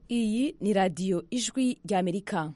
iyi ni radiyo ijwi ry'amerika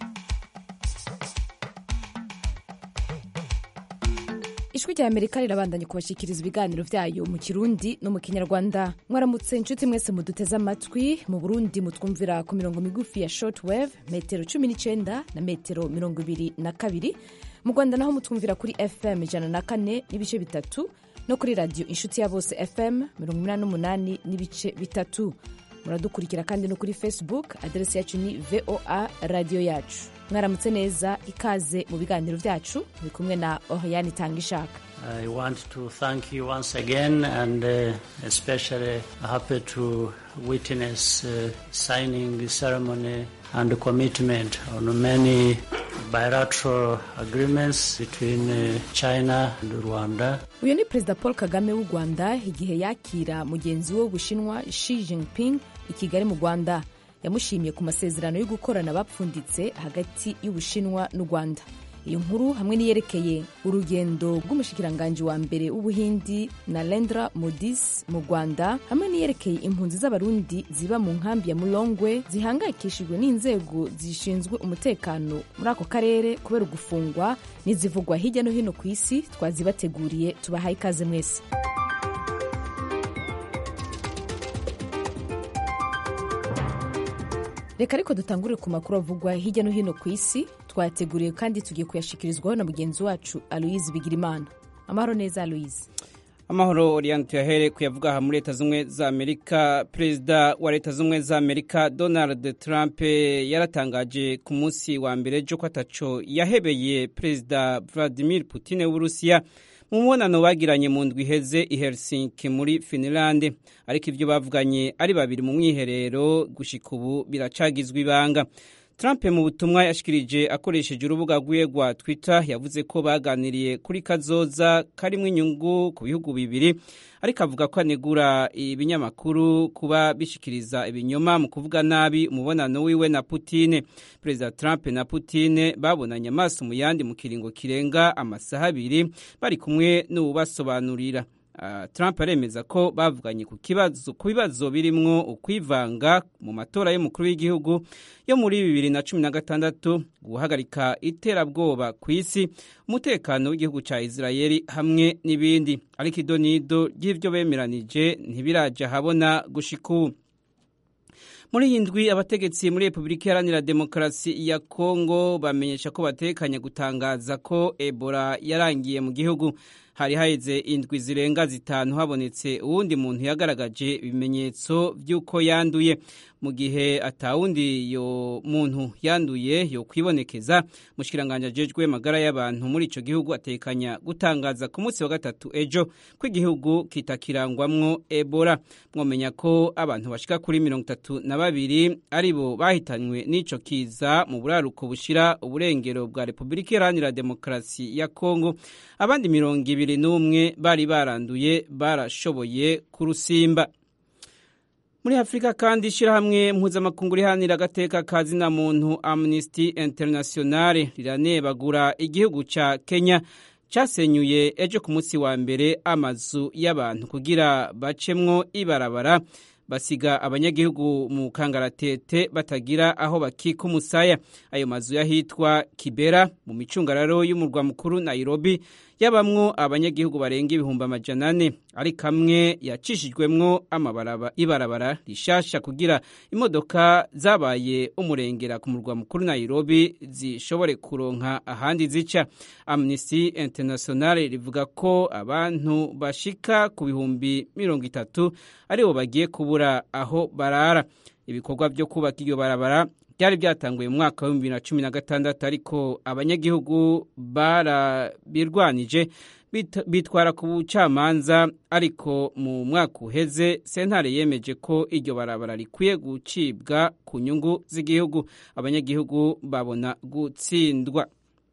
ijwi rya amerika rirabandanya kubashyikiriza ibiganiro byayo mu kirundi no mu kinyarwanda mwaramutse inshuti mwese muduteze amatwi mu burundi mutwumvira ku mirongo migufi ya shortwave metero cumi n'icyenda na metero mirongo ibiri na kabiri mu rwanda naho mutwumvira kuri fm ijana na kane n'ibice bitatu no kuri radiyo inshuti ya bose fm mirongo inani n'umunani n'ibice bitatu muradukurikira kandi no kuri facebook aderesi yacu ni voa radiyo yacu mwaramutse neza ikaze mu biganiro byacu muri kumwe na oriyani itanga ishaka I want to thank you once again and uh, especially happy to witness uh, signing ceremony and commitment on many bilateral agreements between uh, China and Rwanda. uyu ni perezida paul kagame w'u rwanda igihe yakira mugenzi we w'ubushinwa Xi Jinping i kigali mu rwanda yamushimiye ku masezerano yo gukorana bapfunditse hagati y'ubushinwa n'u rwanda iyo nkuru hamwe n'iyerekeye urugendo rw'umushikiranganji wa mbere w'ubuhindi narendra modis mu rwanda hamwe n'iyerekeye impunzi z'abarundi ziba mu nkambi ya mulongwe zihangayikishijwe n'inzego zishinzwe umutekano muri ako karere kubera ugufungwa n'izivugwa hirya no hino ku isi twazibateguriye tubahaye ikaze mwese reka ariko dutangurire ku makuru avugwa hirya no hino ku isi twayateguriye kandi tugiye kuyashikirizwaho na mugenzi wacu aloyize bigirimana amahoro neza aloyize amahoro oriyani tuyahere kuyavuga aha muri leta z'ubumwe za amerika perezida wa leta z'ubumwe za amerika donald trump yaratangaje ku munsi wa mbere jo ko ataco yahebeye perezida vladimir putin w'uburusiya mu mubonano bagiranye mu ndwi iheze i helsinki muri finland ariko ibyo bavuganye ari babiri mu mwiherero gushika ubu biracagizwa ibanga Trump mu butumwa yashikirije akoresheje urubuga rwiwe rwa Twitter yavuze ko baganiriye kuri kazoza karimo inyungu ku bihugu bibiri ariko avuga ko anegura ibinyamakuru kuba bishikiriza ibinyoma mu kuvuga nabi umubonano wiwe na Putin. Perezida Trump na Putin babonanye amaso mu yandi mu kiringo kirenga amasaha abiri bari kumwe n'uwubasobanurira. Uh, Trump aremeza ko bavuganye ku kibazo ku bibazo birimwo ukwivanga mu matora y'umukuru w'igihugu yo muri bibiri na cumi na gatandatu guhagarika iterabwoba ku isi umutekano w'igihugu cya Israeli hamwe n'ibindi ariko idonido ry'ivyo bemeranije ntibiraja habona gushika ubu muri iyi ndwi abategetsi muri repubulika iharanira demokarasi ya kongo bamenyesha ko batekanye gutangaza ko ebola yarangiye mu gihugu hari haheze indwi zirenga zitanu habonetse uwundi muntu yagaragaje ibimenyetso by'uko yanduye mu gihe atawundi yo muntu yanduye yo kwibonekeza mushikiranganje ajejwe magara y'abantu muri ico gihugu atekanya gutangaza ku munsi wa gatatu ejo ko igihugu kitakirangwamwo ebola mwomenya ko abantu bashika kuri mirongo itatu na babiri aribo bahitanywe n'ico kiza mu buraruko bushira uburengero bwa repubulika iharanira demokarasi ya kongo abandi mirongo ibiri n'umwe bari baranduye barashoboye kurusimba muri afurika kandi ishyirahamwe mpuzamakungu rihanira agateka ka zina muntu amnesty internationale riranebagura igihugu cya kenya cyasenyuye ejo ku munsi wa mbere amazu y'abantu kugira bacemwo ibarabara basiga abanyagihugu mu kangaratete batagira aho bakika umusaya ayo mazu y'ahitwa kibera mu micungararo y'umurwa mukuru nairobi yabamwo abanyagihugu barenga ibihumbi amajana ane ari kamwe yacishijwemwo ibarabara rishasha kugira imodoka zabaye umurengera ku murwa mukuru nairobi zishobore kuronka ahandi zica amnesty international rivuga ko abantu bashika ku bihumbi mirongo itatu aribo bagiye kubura aho barara ibikorwa byo kubaka iryo barabara byari byatanguye mu mwaka w'ibihumbi bibiri na cumi na gatandatu ariko abanyagihugu barabirwanije bitwara ku bucamanza ariko mu mwaka uheze sentare yemeje ko iryo barabara rikwiye gucibwa ku nyungu z'igihugu abanyagihugu babona gutsindwa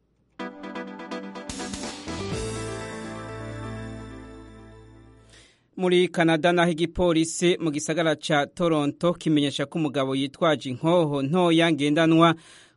muri canada naho igipolisi mu gisagara ca toronto kimenyesha ko umugabo yitwaje inkoho ntoya ngendanwa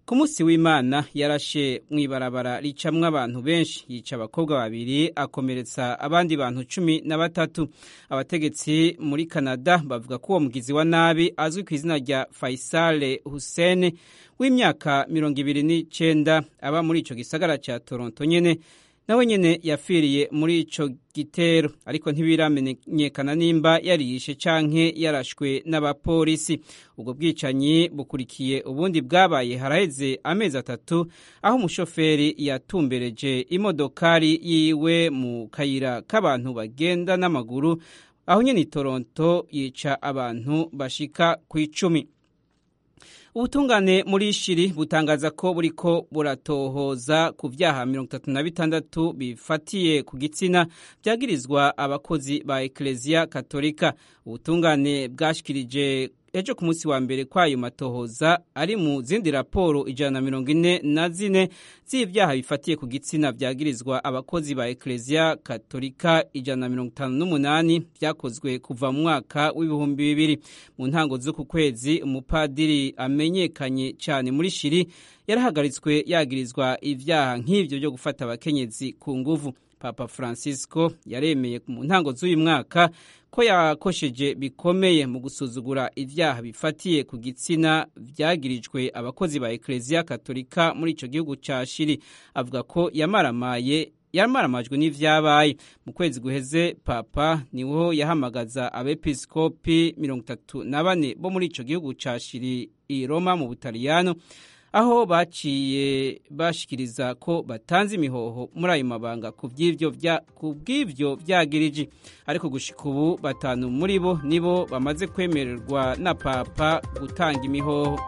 ku munsi w'imana yarashe mu ibarabara ricamwo abantu benshi yica abakobwa babiri akomeretsa abandi bantu cumi na batatu abategetsi muri canada bavuga ko uwo mugizi wa nabi azwi ku izina rya faisal hussein w'imyaka mirongo ibiri n'icenda aba muri ico gisagara ca toronto nyene nawe nyene yapfiriye muri ico gitero ariko ntibiramenyekana nimba yariyishe canke yarashwe n'abapolisi ubwo bwicanyi bukurikiye ubundi bwabaye haraheze amezi atatu aho umushoferi yatumbereje imodokari yiwe mu kayira k'abantu bagenda n'amaguru aho nyene i toronto yica abantu bashika ku icumi ubutungane muri shiri butangaza ko buriko buratohoza ku vyaha mirongo itatu na bitandatu bifatiye ku gitsina vyagirizwa abakozi ba ekleziya katolika ubutungane bwashikirije ejo ku munsi wa mbere kwayo matohoza ari mu zindi raporo ijana na mirongo ine na zine z'ivyaha bifatiye ku gitsina vyagirizwa abakozi ba ekleziya katolika ijana na mirongo itanu n'umunani vyakozwe kuva mu mwaka w'ibihumbi bibiri mu ntango z'uku kwezi umupadiri amenyekanye cyane muri shiri yarahagaritswe yagirizwa ivyaha nk'ivyo vyo gufata abakenyezi ku nguvu papa francisco yaremeye mu ntango z'uyu mwaka ko yakosheje bikomeye mu gusuzugura ivyaha bifatiye ku gitsina vyagirijwe abakozi ba ekleziya katolika muri ico gihugu ca shiri avuga ko yamaramaye yamaramajwe n'ivyabaye mu kwezi guheze papa niho yahamagaza abepiskopi mirongo itatu na bane bo muri ico gihugu ca shiri i roma mu butaliyano aho baciye bashikiriza ko batanze imihoho muri ayo mabanga ku bw'ivyo vyagiriji ariko gushika ubu batanu muri bo nibo bamaze kwemererwa na papa gutanga imihoho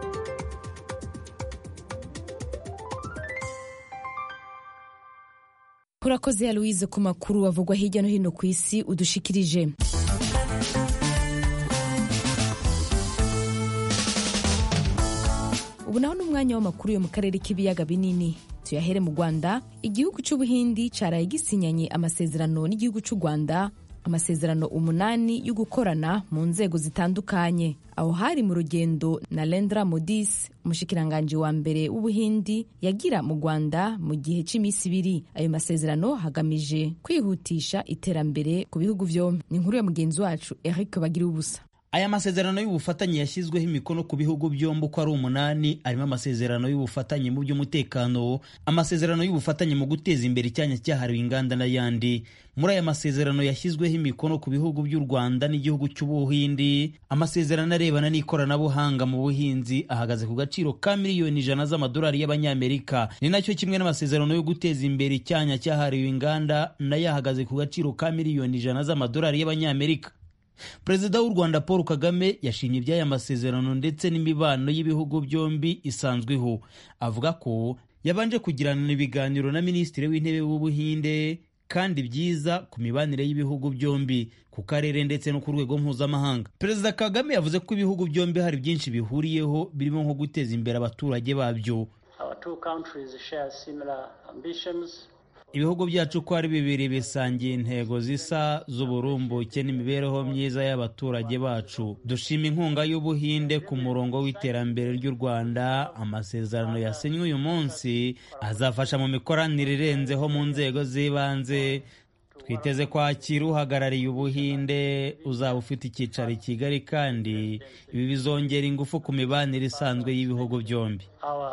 urakoze ya louise ku makuru avugwa hirya no hino ku isi udushikirije ubu naho ni umwanya w'amakuru yo mu karere k'ibiyaga binini tuyahere mu rwanda igihugu cy'ubuhindi cyaraye gisinyanye amasezerano n'igihugu cy'u rwanda amasezerano umunani yo gukorana mu nzego zitandukanye aho hari mu rugendo na Narendra Modi umushikiranganji wa mbere w'ubuhindi yagira mu rwanda mu gihe cy'iminsi ibiri ayo masezerano hagamije kwihutisha iterambere ku bihugu byombi ni inkuru ya mugenzi wacu Eric bagira ubusa aya masezerano y'ubufatanye yashyizweho imikono ku bihugu byombi uko ari umunani arimo amasezerano y'ubufatanye mu by'umutekano amasezerano y'ubufatanye mu guteza imbere icyanya cyahariwe inganda n'ayandi muri aya masezerano yashyizweho imikono ku bihugu by'u rwanda n'igihugu cy'ubuhindi amasezerano arebana n'ikoranabuhanga mu buhinzi ahagaze ku gaciro ka miliyoni ijana z'amadolari y'abanyamerika ni nacyo kimwe n'amasezerano yo guteza imbere icyanya cyahariwe inganda nayo ahagaze ku gaciro ka miliyoni ijana z'amadolari y'abanyamerika perezida w'u rwanda paul kagame yashimye iby'aya masezerano ndetse n'imibano y'ibihugu byombi isanzweho avuga ko yabanje kugirana ibiganiro na minisitiri w'intebe w'ubuhinde kandi byiza ku mibanire y'ibihugu byombi ku karere ndetse no ku rwego mpuzamahanga perezida kagame yavuze ko ibihugu byombi hari byinshi bihuriyeho birimo nko guteza imbere abaturage babyo ibihugu byacu uko ari bibiri bisangiye intego zisa z'uburumbuke n'imibereho myiza y'abaturage bacu dushima inkunga y'ubuhinde ku murongo w'iterambere ry'u rwanda amasezerano yasinywe uyu munsi azafasha mu mikoranire irenzeho mu nzego z'ibanze twiteze kwakira uhagarariye ubuhinde uzaba ufite icyicaro i kigali kandi ibi bizongera ingufu ku mibanire isanzwe y'ibihugu byombi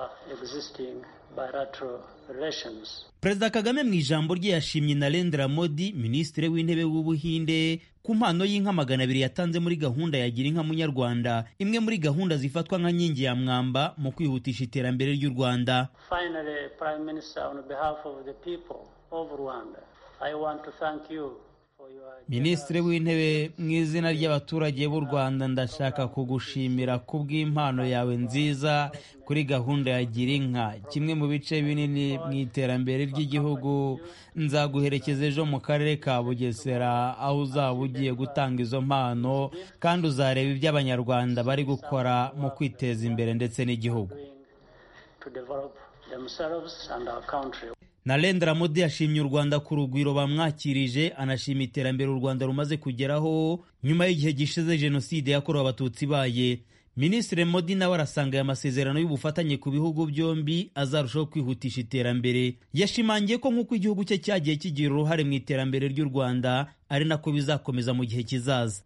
perezida kagame mu ijambo rye yashimye narendra modi minisitiri w'intebe w'ubuhinde ku mpano y'inka magana abiri yatanze muri gahunda ya gira inka munyarwanda imwe muri gahunda zifatwa nka nkingi ya mwamba mu kwihutisha iterambere ry'u rwanda Finally, Prime Minister, on behalf of the people of Rwanda, I want to thank you for your minisitiri w'intebe mu izina ry'abaturage b'u rwanda ndashaka kugushimira ku bw'impano yawe nziza kuri gahunda ya gira inka kimwe mu bice binini mu iterambere ry'igihugu nzaguherekeza ejo mu karere ka bugesera aho uzaba ugiye gutanga izo mpano kandi uzareba ibyo abanyarwanda bari gukora mu kwiteza imbere ndetse n'igihugu to develop themselves and our country. narendra modi yashimye u rwanda ku rugwiro bamwakirije anashima iterambere u rwanda rumaze kugeraho nyuma y'igihe gishize jenoside yakorewe abatutsi ibaye minisitiri modi nawe arasanga aya masezerano y'ubufatanye ku bihugu byombi azarushaho kwihutisha iterambere yashimangiye ko nk'uko igihugu cye cyagiye kigira uruhare mu iterambere ry'u rwanda ari nako bizakomeza mu gihe kizaza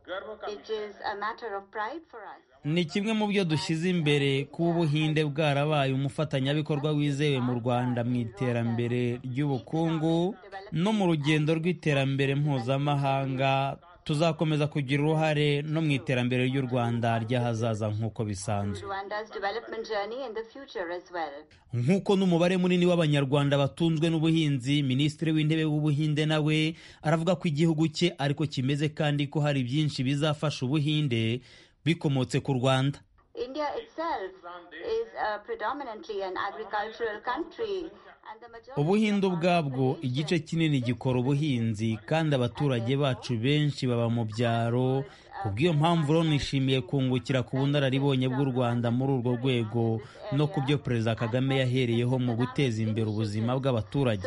ni kimwe mu byo dushyize imbere kuba ubuhinde bwarabaye umufatanyabikorwa wizewe mu rwanda mu iterambere ry'ubukungu no mu rugendo rw'iterambere mpuzamahanga tuzakomeza kugira uruhare no mu iterambere ry'u rwanda ry'ahazaza nk'uko bisanzwe nk'uko n'umubare munini w'abanyarwanda batunzwe n'ubuhinzi minisitiri w'intebe w'ubuhinde nawe aravuga ko igihugu cye ariko kimeze kandi ko hari byinshi bizafasha ubuhinde bikomotse ku rwanda ubuhinde ubwabwo igice kinini gikora ubuhinzi kandi abaturage bacu benshi baba mu byaro ku bw'iyo mpamvu rero nishimiye kungukira ku bunararibonye bw'u rwanda muri urwo rwego no ku byo perezida kagame yahereyeho mu guteza imbere ubuzima bw'abaturage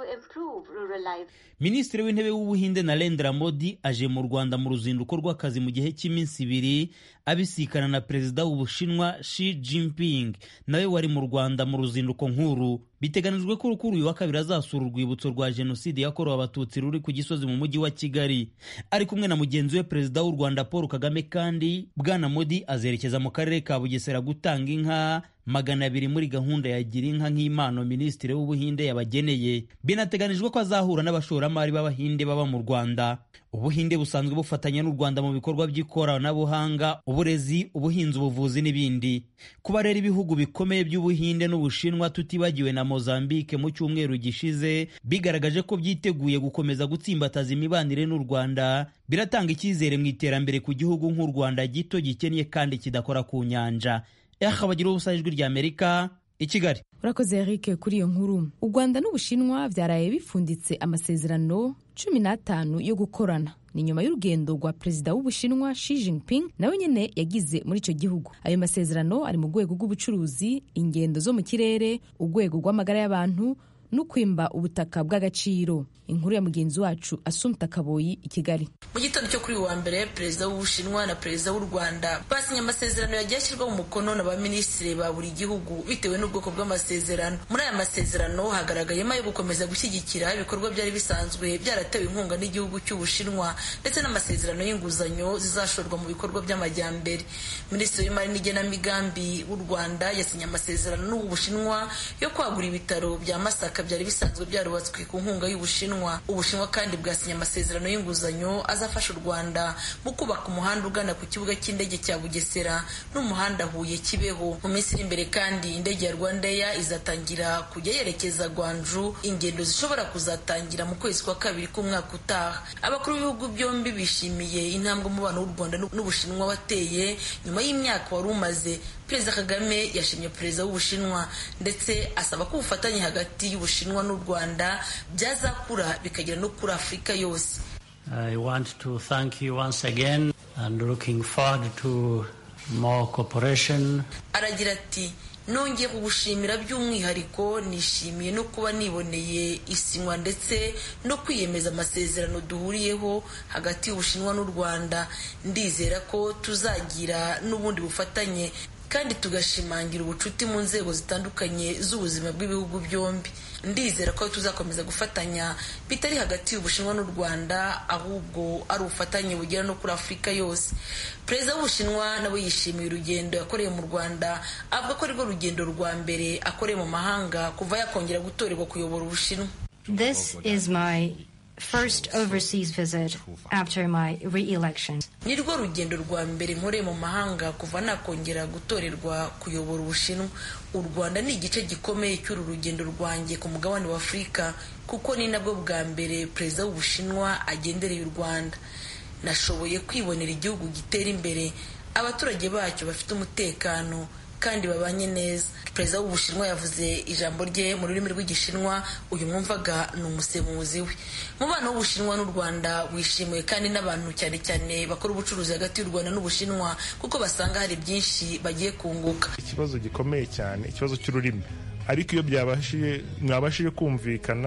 minisitiri w'intebe w'ubuhinde narendra modi aje mu rwanda mu ruzinduko rw'akazi mu gihe cy'iminsi ibiri abisikana na perezida w'ubushinwa Xi Jinping nawe wari mu rwanda mu ruzinduko nkuru biteganijwe ko kuri uyu wa kabiri azasura urwibutso rwa jenoside yakorewe abatutsi ruri ku gisozi mu mujyi wa kigali ari kumwe na mugenzi we perezida w'u rwanda paul kagame kandi bwana modi azerekeza mu karere ka bugesera gutanga inka magana abiri muri gahunda ya gira inka nk'impano minisitiri w'ubuhinde yabageneye binateganijwe ko azahura n'abashoramari b'abahinde baba mu rwanda ubuhinde busanzwe bufatanya n'u rwanda mu bikorwa by'ikoranabuhanga uburezi ubuhinzi ubuvuzi n'ibindi kuba rero ibihugu bikomeye by'ubuhinde n'ubushinwa tutibagiwe na mozambique mu cyumweru gishize bigaragaje ko byiteguye gukomeza gutsimbataza imibanire n'u rwanda biratanga icyizere mu iterambere ku gihugu nk'u rwanda gito gikennye kandi kidakora ku nyanja eha bagira ubusa ijwi rya amerika i kigali urakoze eric kuri iyo nkuru u rwanda n'ubushinwa byaraye bifunditse amasezerano cumi n'atanu yo gukorana ni nyuma y'urugendo rwa perezida w'ubushinwa Xi Jinping nawe nyine yagize muri icyo gihugu ayo masezerano ari mu rwego rw'ubucuruzi ingendo zo mu kirere urwego rw'amagara y'abantu no kwimba ubutaka bw'agaciro inkuru ya mugenzi wacu asumta kaboyi i kigali mu gitondo cyo kuri uyu wa mbere perezida w'ubushinwa na perezida w'u rwanda basinye amasezerano yagiye ashyirwa mu mukono na ba minisitiri ba buri gihugu bitewe n'ubwoko bw'amasezerano muri aya masezerano hagaragayemo ayo gukomeza gushyigikira ibikorwa byari bisanzwe byaratewe inkunga n'igihugu cy'ubushinwa ndetse n'amasezerano y'inguzanyo zizashorwa mu bikorwa by'amajyambere minisitiri w'imari n'igenamigambi w'u rwanda yasinye amasezerano n'ubushinwa yo kwagura ibitaro bya masaka byari bisanzwe byarubatswe ku nkunga y'ubushinwa ubushinwa kandi bwasinye amasezerano y'inguzanyo azafasha u rwanda mu kubaka umuhanda ugana ku kibuga cy'indege cya bugesera n'umuhanda huye kibeho mu minsi iri imbere kandi indege ya rwandair izatangira kujya yerekeza gwanju ingendo zishobora kuzatangira mu kwezi kwa kabiri k'umwaka utaha abakuru b'ibihugu byombi bishimiye intambwe umubano w'u rwanda n'ubushinwa wateye nyuma y'imyaka wari umaze perezida kagame yashimye perezida w'ubushinwa ndetse asaba ko ubufatanye hagati y'ubushinwa n'u rwanda byazakura bikagera no kuri afurika yose I want to thank you once again and looking forward to more cooperation. aragira ati nongeye kugushimira by'umwihariko nishimiye no kuba niboneye isinywa ndetse no kwiyemeza amasezerano duhuriyeho hagati y'ubushinwa n'u rwanda ndizera ko tuzagira n'ubundi bufatanye kandi tugashimangira ubucuti mu nzego zitandukanye z'ubuzima bw'ibihugu byombi ndizera ko tuzakomeza gufatanya bitari hagati y'ubushinwa n'u rwanda ahubwo ari ubufatanye bugera no kuri afurika yose perezida w'ubushinwa nawe yishimiye urugendo yakoreye mu rwanda avuga ko arirwo rugendo rwa mbere akoreye mu mahanga kuva yakongera gutorerwa kuyobora ubushinwa This is my first overseas visit after my re-election. ni rwo rugendo rwa mbere nkoreye mu mahanga kuva nakongera gutorerwa kuyobora ubushinwa u rwanda ni igice gikomeye cy'uru rugendo rwanjye ku mugabane wa afurika kuko ni nabwo bwa mbere perezida w'ubushinwa agendereye u rwanda nashoboye kwibonera igihugu gitera imbere abaturage bacyo bafite umutekano kandi babanye neza perezida w'ubushinwa yavuze ijambo rye mu rurimi rw'igishinwa uyu mwumvaga ni umusemuzi we umubano w'ubushinwa n'u rwanda wishimiwe kandi n'abantu cyane cyane bakora ubucuruzi hagati y'u rwanda n'ubushinwa kuko basanga hari byinshi bagiye kunguka ikibazo gikomeye cyane ikibazo cy'ururimi ariko iyo byabashije mwabashije kumvikana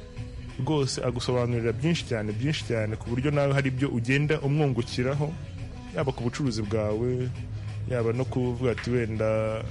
rwose agusobanurira byinshi cyane byinshi cyane ku buryo nawe hari ibyo ugenda umwungukiraho yaba ku bucuruzi bwawe yaba no kuvuga ati wenda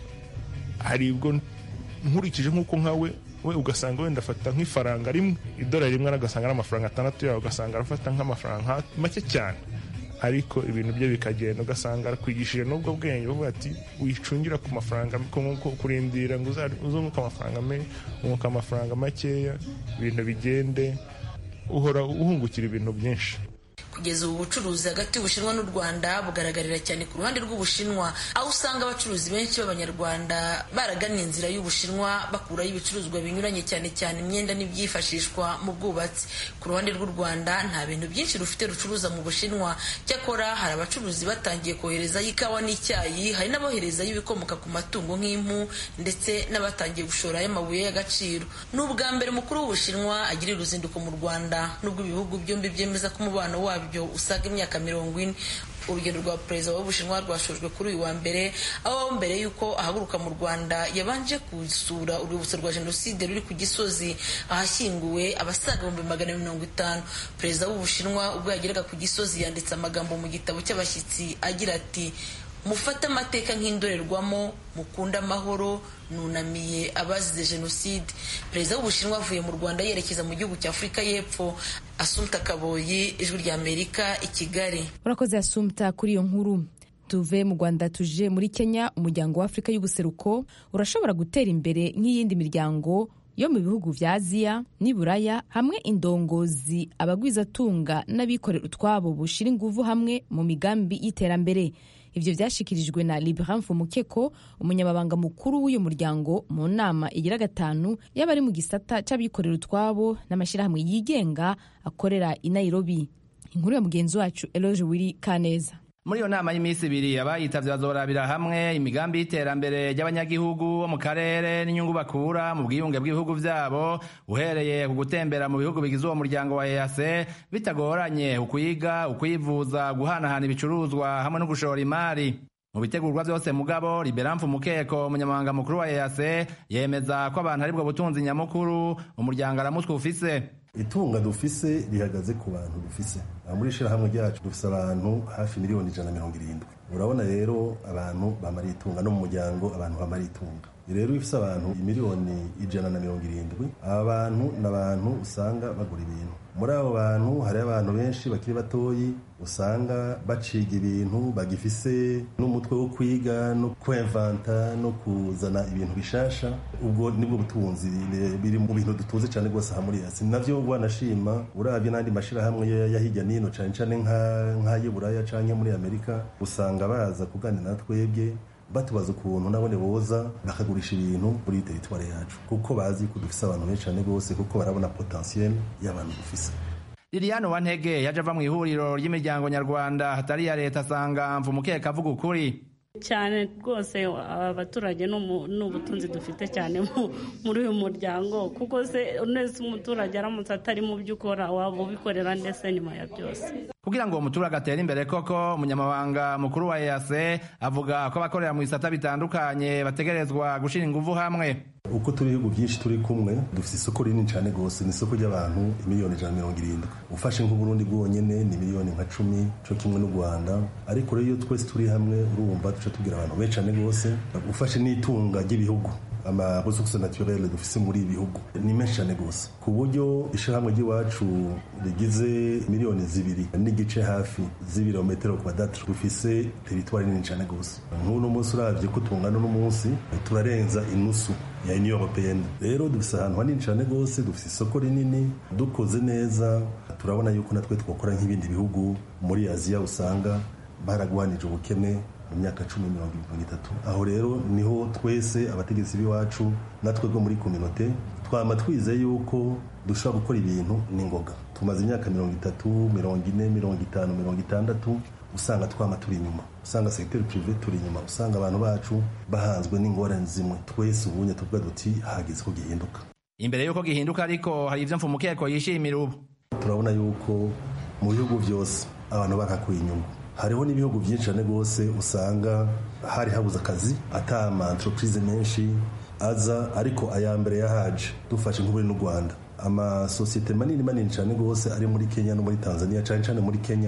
hari ubwo nkurikije nk'uko nkawe we ugasanga wenda afata nk'ifaranga rimwe idolari rimwe agasanga ari amafaranga atandatu yawe ugasanga arafata nk'amafaranga make cyane ariko ibintu bye bikagenda ugasanga arakwigishije n'ubwo bwenge bavuga ati wicungira ku mafaranga kurindira ngo uzunguke amafaranga unguka amafaranga makeya ibintu bigende uhora uhungukira ibintu byinshi kugeza ubu bucuruzi hagati y'ubushinwa n'u rwanda bugaragarira cyane ku ruhande rw'ubushinwa aho usanga abacuruzi benshi b'abanyarwanda baragannye inzira y'ubushinwa bakuraho ibicuruzwa binyuranye cyane cyane imyenda n'ibyifashishwa mu bwubatsi ku ruhande rw'u rwanda nta bintu byinshi rufite rucuruza mu bushinwa cyakora hari abacuruzi batangiye koherezayo ikawa n'icyayi hari n'aboherezayo ibikomoka ku matungo nk'impu ndetse n'abatangiye gushoramo amabuye y'agaciro ni ubwa mbere umukuru w'ubushinwa agirira uruzinduko mu rwanda n'ubwo ibihugu byombi byemeza ko umubano wabyo usaga imyaka mirongo ine urugendo rwa perezida w'ubushinwa rwashojwe kuri uyu wa mbere aho mbere y'uko ahaguruka mu rwanda yabanje gusura urwibutso rwa jenoside ruri ku gisozi ahashyinguwe abasaga ibihumbi magana mirongo itanu perezida w'ubushinwa ubwo yageraga ku gisozi yanditse amagambo mu gitabo cy'abashyitsi agira ati mufate amateka nk'indorerwamo mukunda amahoro nunamiye abazize jenoside perezida w'ubushinwa avuye mu rwanda yerekeza mu gihugu cya afurika y'epfo asumta kaboyi ijwi rya amerika i kigali urakoze asumta kuri iyo nkuru tuve mu rwanda tuje muri kenya umuryango wa afurika y'ubuseruko urashobora gutera imbere nk'iyindi miryango yo mu bihugu vya aziya n'iburaya hamwe indongozi abagwizatunga n'abikorera utwabo bushira inguvu hamwe mu migambi y'iterambere ivyo vyashikirijwe na Librahim Mukeko umunyamabanga mukuru w'uyu muryango mu nama igira gatanu y'abari mu gisata c'abikorera utwabo n'amashirahamwe yigenga akorera i Nairobi inkuru ya mugenzi wacu Eloge Wiri Kaneza muri iyo nama y'iminsi ibiri abayitavye bazorabira hamwe imigambi y'iterambere ry'abanyagihugu bo mu karere n'inyungu bakura mu bwiyunge bw'ibihugu vyabo uhereye ku gutembera mu bihugu bigize uwo muryango wa EAC bitagoranye ukwiga ukwivuza guhanahana ibicuruzwa hamwe no gushora imari mu bitegurwa vyose mugabo liberamfu mukeko umunyamabanga mukuru wa EAC yemeza ko abantu aribwo butunzi nyamukuru umuryango aramutwe ufise itunga dufise rihagaze ku bantu dufise muri ishirahamwe ryacu dufise abantu hafi miliyoni ijana na mirongo irindwi urabona rero abantu bamara itunga no mu muryango abantu bamara itunga rero ifise abantu imiliyoni ijana na mirongo irindwi aba bantu ni abantu usanga bagura ibintu muri abo bantu hariho abantu benshi bakiri batoyi usanga baciga ibintu bagifise n'umutwe wo kwiga no kwemvanta no kuzana ibintu bishasha ubwo nibwo butunzi biri mu bintu dutunze cyane rwose aha muri asi navyo wanashima uravye n'andi mashirahamwe ya hirya nino cane cane nk'ay'iburaya canke muri amerika usanga baza kuganira na twebwe batubaza ukuntu nabone boza bakagurisha ibintu muri teritwari yacu kuko bazi ko dufise abantu benshi cyane rwose kuko barabona potentiel y'abantu dufise liliane wantege yaje ava mu ihuriro ry'imiryango nyarwanda hatari iya leta asanga mvumukeka avuga ukuri cyane rwose abaturage ni ubutunzi dufite cyane muri uyu muryango kuko se neza umuturage aramutse atari mu byo ukora waba ubikorera ndetse nyuma ya byose kugira ngo uwo muturage atere imbere koko umunyamabanga mukuru wa EAC avuga ko abakorera mu bisata bitandukanye bategerezwa gushyira ingufu hamwe uko turi ibihugu byinshi turi kumwe dufite isoko rinini cyane rwose ni isoko ry'abantu miliyoni ijana na mirongo irindwi ufashe nk'uburundi bwonyine ni miliyoni nka cumi cyo kimwe n'u rwanda ariko rero iyo twese turi hamwe urumva duca tubwira abantu benshi cyane rwose ufashe n'itunga ry'ibihugu amaresource naturelle dufise muri ibi bihugu ni menshi cyane rwose ku buryo ishyirahamwe ry'iwacu rigize miliyoni zibiri n'igice hafi z'ibirometero kwadatre dufise teritwari nini cyane rwose nk'uno munsi uravye ko tungana n'umunsi turarenza inusu ya union européenne rero dufise ahantu hanini cyane rwose dufise isoko rinini dukoze neza turabona yuko natwe twakora nk'ibindi bihugu muri aziya usanga baragwanije ubukene mu myaka cumi mirongo mirongo itatu aho rero niho twese abategetsi b'iwacu natwe bwo muri kominote twama twizeye yuko dushobora gukora ibintu n'ingoga tumaze imyaka mirongo itatu mirongo ine mirongo itanu mirongo itandatu usanga twama turi inyuma usanga segiteri pirive turi inyuma usanga abantu bacu bahanzwe n'ingorane zimwe twese ubunye tuvuga duti hageze ko gihinduka imbere y'uko gihinduka ariko hari ivyo mfumukeko yishimira ubu turabona yuko mu bihugu byose abantu barahakuye inyungu hariho n'ibihugu byinshi cyane rwose usanga hari habuze akazi ata ama entreprise menshi aza ariko aya mbere yahaje dufashe nk'uburi n'u rwanda amasosiyete manini manini cyane rwose ari muri kenya no muri tanzania cyane cyane muri kenya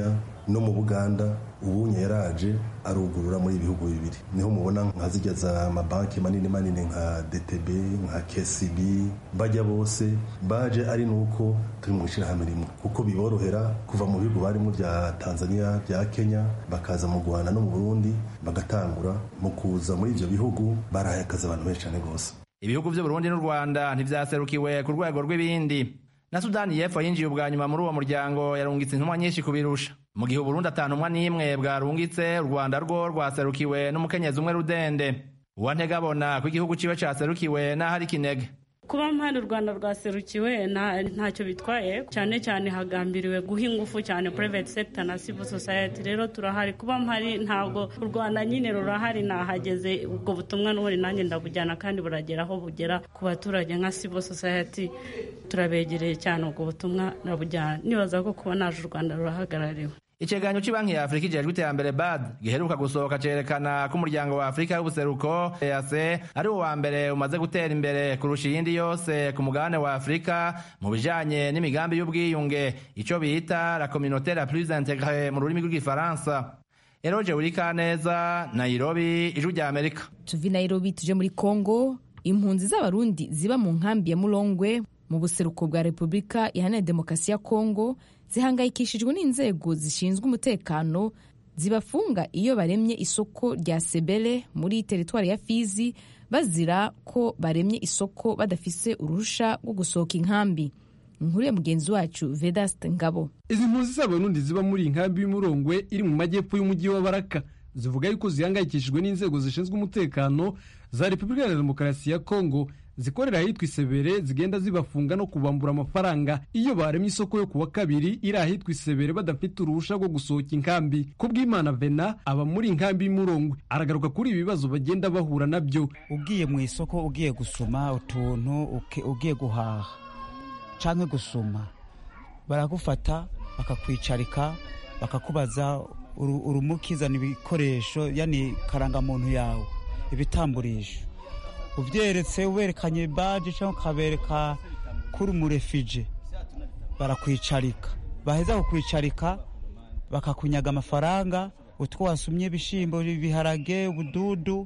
no mu buganda ubunye yaraje arugurura muri ibihugu bibiri niho mubona nka zijya za mabanki manini manini nka dtb nka kcb bajya bose baje ari nuko turi mu ishyirahamwe rimwe kuko biborohera kuva mu bihugu barimo bya tanzania bya kenya bakaza mu rwanda no mu burundi bagatangura mu kuza muri ibyo bihugu barahaye akazi abantu benshi cyane rwose ibihugu by'uburundi n'u rwanda ntibyaserukiwe ku rwego rw'ibindi na sudani y'epfo yinjiye ubwa nyuma muri uwo muryango yarungitse intumwa nyinshi kubirusha mu gihe uburundi atantumwa n'imwe bwarungitse u rwanda rwo rwaserukiwe n'umukenyezi umwe rudende uwantega abona ko igihugu ciwe caserukiwe n'aho ari kinege kuba mpande u rwanda rwaserukiwe ntacyo bitwaye cyane cyane hagambiriwe guha ingufu cyane private sector na civil society rero turahari kuba mpari ntabwo u rwanda nyine rurahari nahageze ubwo butumwa n'ubundi nanjye ndabujyana kandi buragera aho bugera ku baturage nka civil society turabegereye cyane ubwo butumwa ndabujyana nibaza ko kuba naje u rwanda rurahagarariwe ikiganiro cy'ibanki ya afurika ijejwe iterambere bad giheruka gusohoka cerekana ko umuryango wa afurika y'ubuseruko eac ari wo wa mbere umaze gutera imbere kurusha iyindi yose ku mugabane wa afurika mu bijanye n'imigambi y'ubwiyunge ico bita la communauté la plus intégrée mu rurimi rw'igifaransa eroje wurikaneza nairobi ijwi rya amerika tuvi nairobi tuje muri congo impunzi z'abarundi ziba mu nkambi ya mulongwe mu buseruko bwa repubulika iharanira demokarasi ya congo zihangayikishijwe n'inzego zishinzwe umutekano zibafunga iyo baremye isoko rya sebele muri teritwari ya fizi bazira ko baremye isoko badafise uruhusha rwo gusohoka inkambi inkuru ya mugenzi wacu vedaste ngabo izi mpunzi z'abarundi ziba muri iyi nkambi y'umurongwe iri mu majyepfo y'umujyi wa baraka zivuga yuko zihangayikishijwe n'inzego zishinzwe umutekano za repubulika ya demokarasi ya kongo zikorera ahitwa isebere zigenda zibafunga no kubambura amafaranga iyo baremye isoko yo kuwa kabiri iri ahitwa isebere badafite uruhusha rwo gusohoka inkambi kubw'imana vena aba muri inkambi y'umurongwe aragaruka kuri ibi bibazo bagenda bahura nabyo ugiye mu isoko ugiye gusoma utuntu ugiye guhaha cyangwa gusoma baragufata bakakwicarika bakakubaza urumukizana ibikoresho yani karangamuntu yawe ibitamburisho ubyeretse uberekanye baji cyangwa ukabereka kuri umurefije barakwicarika baheza kukwicarika bakakunyaga amafaranga utwo wasumye ibishyimbo ibiharage ubududu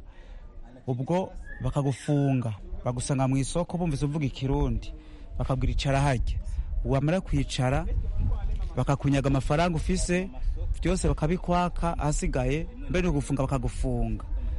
ubwo bakagufunga bagusanga mu isoko bumvise uvuga ikirundi bakabwira icara hajya wamara kwicara bakakunyaga amafaranga ufise byose bakabikwaka ahasigaye mbere gufunga bakagufunga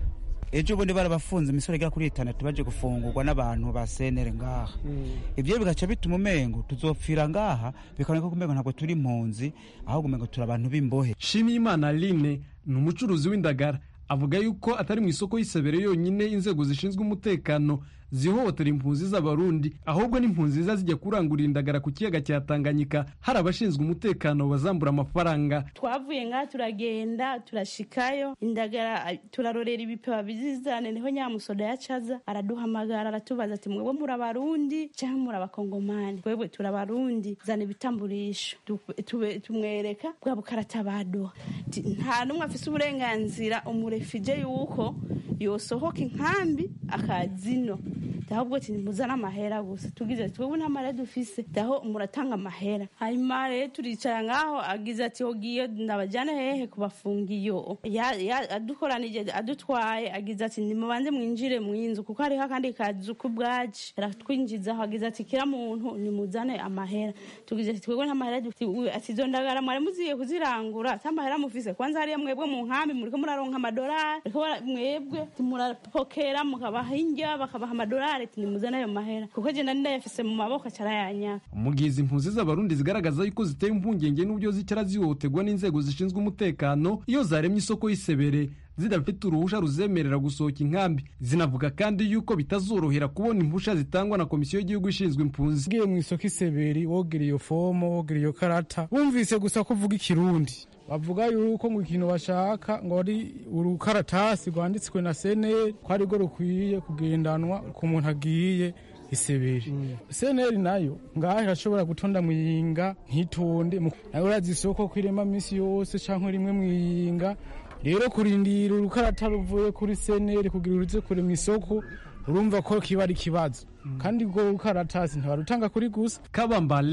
ejo bundi barabafunze imisoro igera kuri itandatu baje gufungurwa n'abantu ba senere ngaha ibyo bigaca bituma umengo tuzopfira ngaha bikaboneka ko umengo ntabwo turi impunzi ahubwo umengo turi abantu b'imbohe shimiyimana aline ni umucuruzi w'indagara avuga yuko atari mu isoko y'isabere yonyine inzego zishinzwe umutekano zihohotera impunzi z'abarundi ahubwo n'impunzi ziza zijya kurangurira indagara ku kiyaga cya tanganyika hari abashinzwe umutekano bazambura amafaranga twavuye ngaha turagenda turashikayo indagara turarorera ibipeba bizizane niho nyamusoda yacaza araduhamagara aratubaza ati mwebwe muri abarundi cyangwa muri abakongomani twebwe turi abarundi zana ibitamburisho tumwereka bwa bukarata baduha nta n'umwe afise uburenganzira umurefije yuko yosohoka inkambi akazino ahubwo ati muzane amahera gusa tugize twebwe nta mahera dufise daho muratanga amahera hanyuma rero turicara ngaho agize ati hogiye ndabajyana hehe kubafunga iyo adukoranije adutwaye agize ati nimubanze mwinjire mu inzu kuko hariho akandi kazu k'ubwaci aratwinjizaho agize ati kira muntu nimuzane amahera tugize ati twebwe nta mahera dufite ati izo ndagara mwari muziye kuzirangura ata mahera mufise kwanza hariya mwebwe mu nkambi muriko muraronka amadolari mwebwe murapokera mukabaha indya bakabaha amadolari ati nimuzane ayo mahera kuko jenda ndayafise mu maboko acarayanyaka mu gihe izi mpunzi z'abarundi zigaragaza yuko ziteye impungenge n'uburyo zicara zihohoterwa n'inzego zishinzwe umutekano iyo zaremye isoko y'isebere zidafite uruhusha ruzemerera gusohoka inkambi zinavuga kandi yuko bitazorohera kubona impusha zitangwa na komisiyo y'igihugu ishinzwe impunzi ugiye mu isoko iseberi wogera iyo fomo wogera iyo karata wumvise gusa ko uvuga ikirundi bavuga yuko ngo ikintu bashaka ngo ari urukaratasi rwanditswe na seneri ko arirwo rukwiye kugendanwa ku muntu agiye iseberi seneri nayo ngaho irashobora gutonda mu yinga ntitonde nawe urazi isoko ko irema minsi yose cyangwa rimwe mu yinga rero kurindira urukarata ruvuye kuri seneri kugira uruze kure mu isoko urumva ko kiba ari ikibazo kandi ubwo rukaratasi ntibarutanga kuri gusa kabambale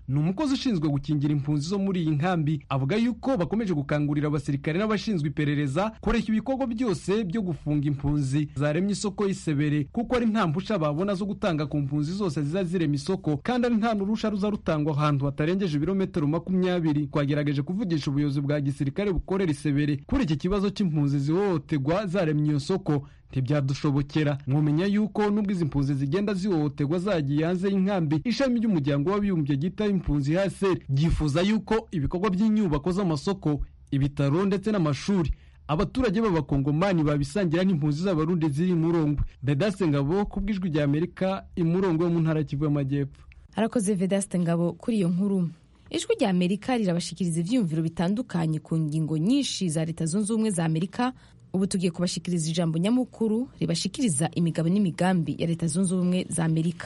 ni umukozi ushinzwe gukingira impunzi zo muri iyi nkambi avuga yuko bakomeje gukangurira abasirikare n'abashinzwe iperereza kureka ibikorwa byose byo gufunga impunzi zaremye isoko y'isebere kuko ari nta mpusha babona zo gutanga ku mpunzi zose ziza zirema isoko kandi ari nta n'urusha ruza rutangwa ahantu hatarengeje ibirometero makumyabiri twagerageje kuvugisha ubuyobozi bwa gisirikare bukorera isebere kuri iki kibazo cy'impunzi zihohoterwa zaremye iyo soko ntibyadushobokera mwumenya yuko nubwo izi mpunzi zigenda zihohoterwa zagiye hanze y'inkambi ishami ry'umuryango w'abibumbye ryita impunzi hsr ryifuza yuko ibikorwa by'inyubako z'amasoko ibitaro ndetse n'amashuri abaturage b'abakongomani babisangira n'impunzi z'abarundi ziri murongwe bedase ngabo ku bw'ijwi rya amerika imurongwe yo mu ntara kivu y'amajyepfo harakoze vedaste ngabo kuri iyo nkuru ijwi rya amerika rirabashikiriza ibyiyumviro bitandukanye ku ngingo nyinshi za leta zunze ubumwe za amerika ubu tugiye kubashikiriza ijambo nyamukuru ribashikiriza imigabo n'imigambi ya leta zunze ubumwe za amerika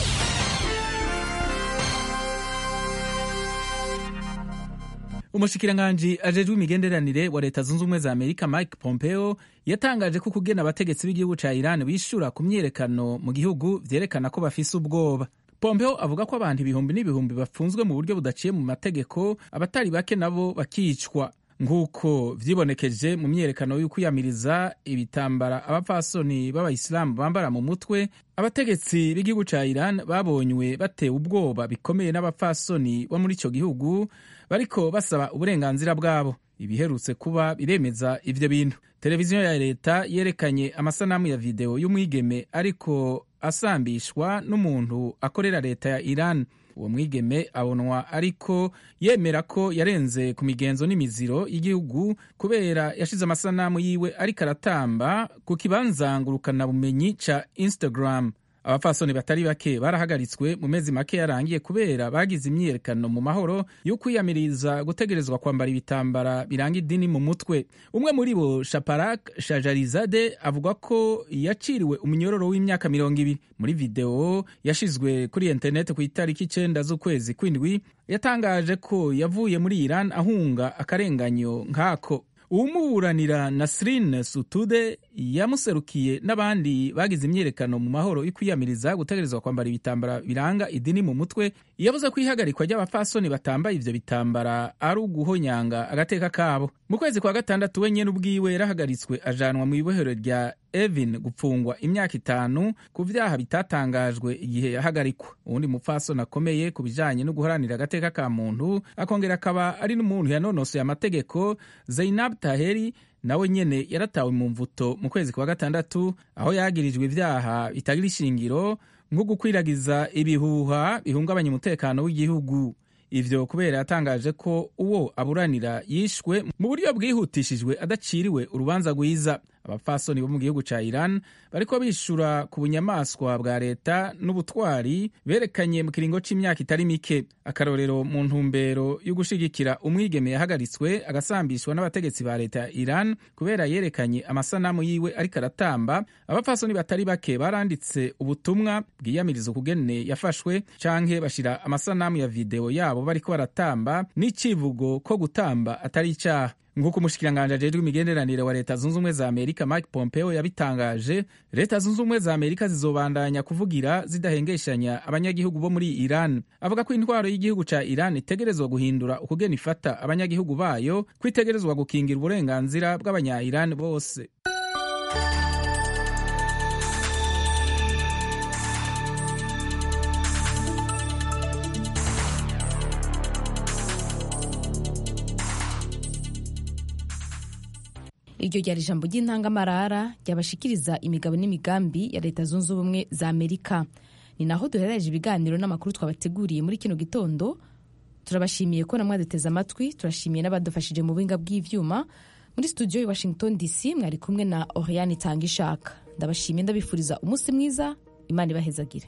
umushikiranganji ajejwe imigenderanire wa leta zunze ubumwe za amerika mike pompeo yatangaje ko kugena abategetsi b'igihugu ca iran bishura ku myiyerekano mu gihugu vyerekana ko bafise ubwoba pompeo avuga ko abantu ibihumbi n'ibihumbi bafunzwe mu buryo budaciye mu mategeko abatari bake nabo bakicwa nk'uko vyibonekeje mu myiyerekano y'ukwiyamiriza ibitambara abapfasoni b'abayisilamu bambara mu mutwe abategetsi b'igihugu ca iran babonywe batewe ubwoba bikomeye n'abapfasoni bo muri ico gihugu bariko basaba uburenganzira bwabo ibiherutse kuba biremeza ivyo bintu televiziyo ya leta yerekanye amasanamu ya videwo y'umwigeme ariko asambishwa n'umuntu akorera leta ya iran uwo mwigeme abonwa ariko yemera ko yarenze ku migenzo n'imiziro y'igihugu kubera yashize amasanamu yiwe ariko aratamba ku kibanza ngurukanabumenyi ca instagram abapfasoni batari bake barahagaritswe mu mezi make yarangiye kubera bagize imyiyerekano mu mahoro yo kwiyamiriza gutegerezwa kwambara ibitambara biranga idini mu mutwe umwe muri bo shaparak shajarizade avuga ko yaciriwe umunyororo w'imyaka mirongo ibiri muri videwo yashizwe kuri interineti ku itariki icenda z'ukwezi kw'indwi yatangaje ko yavuye muri iran ahunga akarenganyo nk'ako uwumuburanira nasrin sutude yamuserukiye n'abandi bagize imyiyerekano mu mahoro yo kwiyamiriza gutegerezwa kwambara ibitambara biranga idini mu mutwe yavuze ko ihagarikwa ry'abapfasoni batambaye ivyo bitambara ari uguhonyanga agateka kabo mu kwezi kwa gatandatu we nyene ubwiwe yarahagaritswe ajanwa mu ibohero rya evin gupfungwa imyaka itanu ku vyaha bitatangajwe igihe yahagarikwa uwundi mupfasoni akomeye ku bijanye no guharanira agateka ka muntu akongera akaba ari n'umuntu yanonosoye amategeko zainab taheri nawe nyene yaratawe mu mvuto mu kwezi kwa gatandatu aho yagirijwe ivyaha bitagira ishingiro nko gukwiragiza ibihuha bihungabanya umutekano w'igihugu ivyo kubera yatangaje ko uwo aburanira yishwe mu buryo bwihutishijwe adaciriwe urubanza rwiza abapfasoni bo mu gihugu ca iran bariko bishura ku bunyamaswa bwa leta n'ubutwari berekanye mu kiringo c'imyaka itari mike akarorero mu ntumbero yo gushigikira umwigeme yahagaritswe agasambishwa n'abategetsi ba leta ya iran kubera yerekanye amasanamu yiwe ariko aratamba abapfasoni batari bake baranditse ubutumwa bwiyamiriza ukugene yafashwe canke bashira amasanamu ya videwo yabo bariko baratamba n'icivugo ko gutamba atari icaha nk'uko umushikiranganji ajejwe imigenderanire wa leta zunze ubumwe za amerika mike pompeo yabitangaje leta zunze ubumwe za amerika zizobandanya kuvugira zidahengeshanya abanyagihugu bo muri iran avuga ko intwaro y'igihugu ca iran itegerezwa guhindura ukugena ifata abanyagihugu bayo ko itegerezwa gukingira uburenganzira bw'abanya iran bose iryo ryari ijambo ry'intangamarara ryabashikiriza imigabo n'imigambi ya leta zunze ubumwe za amerika ni naho duherereje ibiganiro n'amakuru twabateguriye muri kino gitondo turabashimiye ko namwaduteze amatwi turashimiye n'abadufashije mu buhinga bw'ivyuma muri studio i washington dc mwari kumwe na oriane itanga ishaka ndabashimiye ndabifuriza umunsi mwiza imana ibahezagire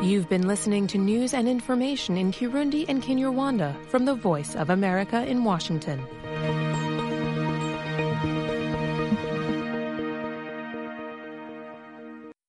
You've been listening to news and information in Kirundi and Kinyarwanda from the Voice of America in Washington.